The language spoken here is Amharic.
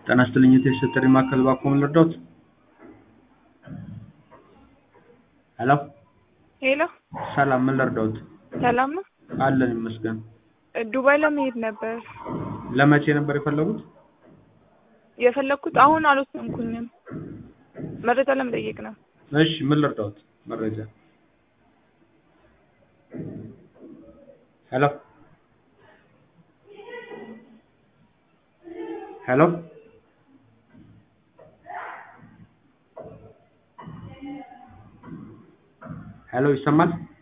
ጤና ይስጥልኝ የቴሌ ማዕከል እባክዎ ምን ልርዳዎት? ሄሎ ሄሎ ሰላም ምን ልርዳዎት? ሰላም ነው? አለን ይመስገን። ዱባይ ለመሄድ ነበር ለመቼ ነበር የፈለጉት? የፈለግኩት አሁን አልወሰንኩኝም። መረጃ ለመጠየቅ ነው። እሺ ምን ልርዳዎት? መረጃ ሄሎ ሄሎ ሄሎ ይሰማል?